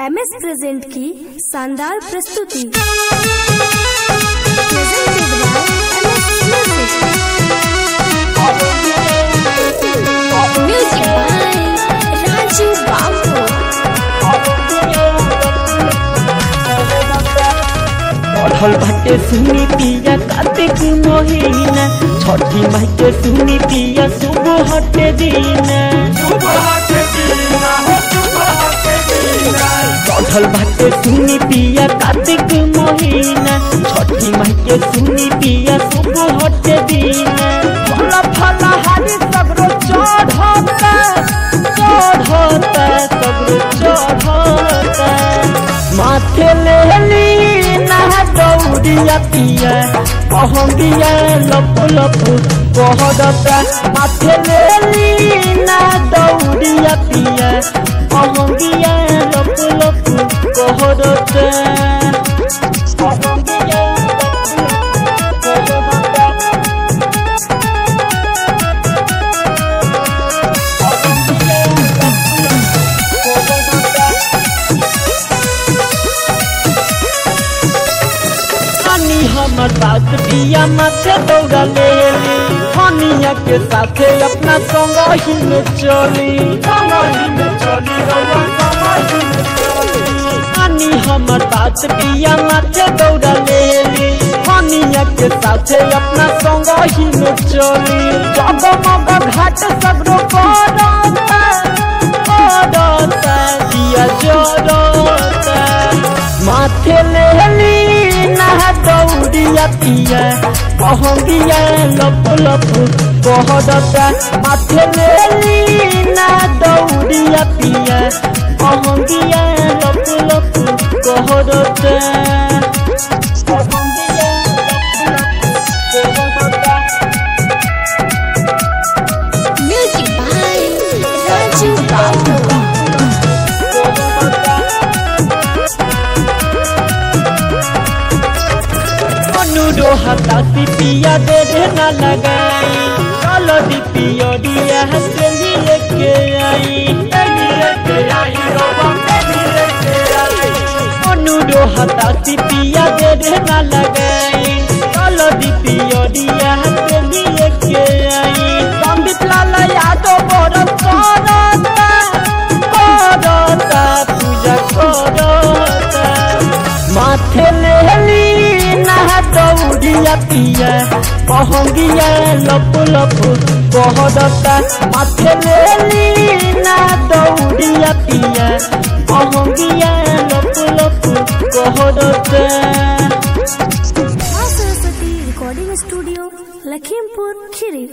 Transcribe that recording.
M S present की शानदार प्रस्तुति Presented by MS Music. Music by Raju Babu. पढ़ल बाटे सुनी पिया कार्तिक महीना छठी माई के सुनी पिया शुभ हटे दीना पढ़ल बाटे सुनी पिया कार्तिक महीना छठी माई के सुनी पिया शुभ हटे दीना फल फल हरी सगरो चढ़ता चढ़ता सगरो चढ़ता माथे ले ली ना दौड़िया पिया पहंगिया लप लप कहरता माथे ले ली ना दौड़िया पिया पहंगिया लप लप कहरता पहंगिया लप लप कहरता पहंगिया लप लप कहरता हनी हमर बात पिया माथे दौड़ा ले ली हनिया के साथे अपना संग ही में चली हनी हमर बात पिया माथे दौड़ा ले ली हनिया के साथे अपना संग ही में चली जगमग घाट सगरो करता करता दिया जरता माथे ले ली ना दौड़िया पिया पहंगिया लप लप कहरता माथे ले ली ना दौड़िया पिया पहंगिया लप लप कहरता पहंगिया लप लप कहरता Music by Raju Babu. अनुरो हतासी पिया दे देना लगाई चलो दी पियो दिया हंसे लेके आई अनुरो हतासी पिया दे देना लगाई चलो दी पियो दिया हंसे लेके आई संबित लाल यादव बड़ करता करता पूजा करता माथे ले ली ना दौड़िया पिया पहंगिया लप लप कहरता माथे ले ली ना दौड़िया पिया पहंगिया लप लप कहरता माँ सरस्वती रिकॉर्डिंग स्टूडियो लखीमपुर खीरी